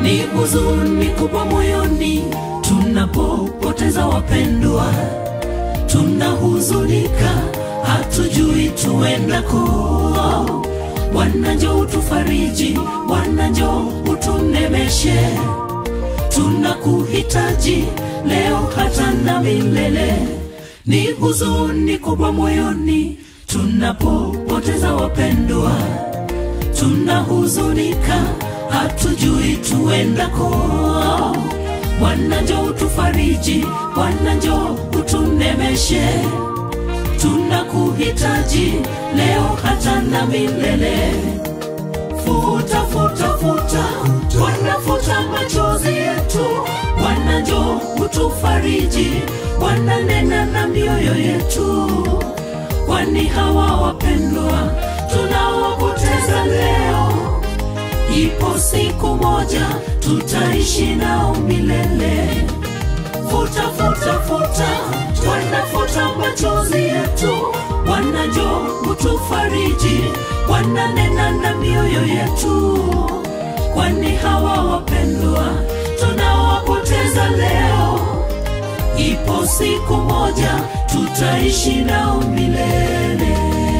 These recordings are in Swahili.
ni huzuni kubwa moyoni tunapopoteza wapendwa, tunahuzunika, hatujui tuendako. Bwana njoo utufariji, Bwana njoo utunemeshe, tunakuhitaji leo hata na milele. Ni huzuni kubwa moyoni tunapopoteza wapendwa, tunahuzunika, hatujui tuendako. Bwana njoo utufariji, Bwana njoo utunemeshe, tunakuhitaji leo hata na milele. Futa, futa, futa, Bwana futa machozi yetu, Bwana njoo utufariji, Bwana nena na mioyo yetu, kwani hawa wapendwa tunawapoteza leo ipo siku moja tutaishi nao milele. Futa, futa, futa, Bwana futa machozi yetu, Bwana njoo utufariji, Bwana nena na mioyo yetu, kwani hawa wapendwa tunawapoteza leo, ipo siku moja tutaishi nao milele.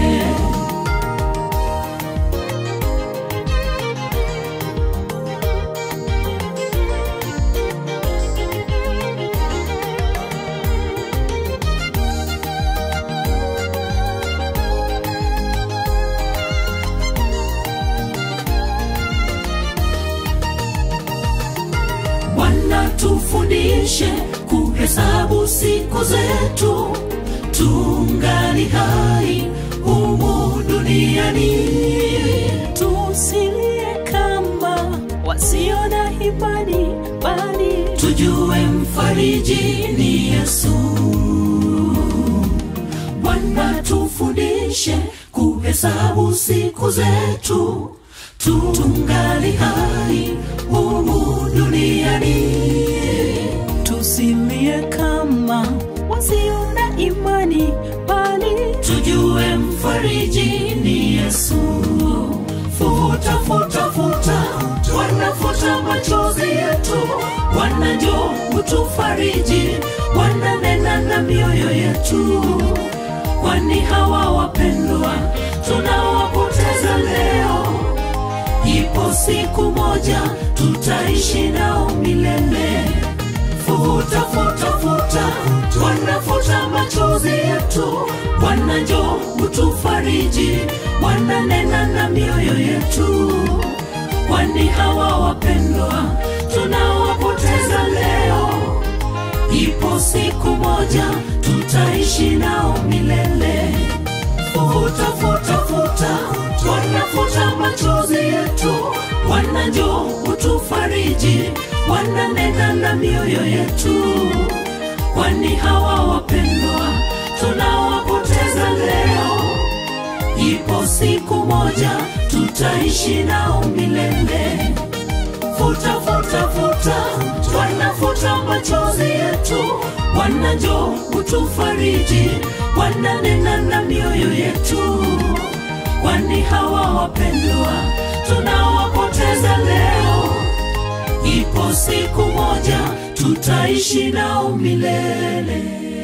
Bwana tufundishe kuhesabu siku zetu tungali hai humu duniani, tusilie kama wasio na imani, bali tujue mfariji ni Yesu. Bwana tufundishe kuhesabu siku zetu tungali hai humu duniani, tusilie kama wasio na imani, bali tujue mfariji ni Yesu. Futa, futa, futa, Bwana futa machozi yetu, Bwana njoo utufariji, Bwana nena na mioyo yetu, kwani hawa wapendwa tunawapoteza leo, ipo siku moja tutaishi nao milele. Futa, futa, futa, Bwana futa machozi yetu, Bwana njoo utufariji, Bwana nena na mioyo yetu, kwani hawa wapendwa tunawapoteza leo, ipo siku moja tutaishi nao milele. Futa, futa, futa, Bwana futa machozi yetu, Bwana njoo utufariji, Bwana nena na mioyo yetu, kwani hawa wapendwa tunawapoteza leo, ipo siku moja tutaishi nao milele. Futa, futa, futa, Bwana futa machozi yetu, Bwana njoo utufariji, Bwana nena na mioyo yetu, kwani hawa wapendwa tunawapoteza leo, ipo siku moja tutaishi nao milele.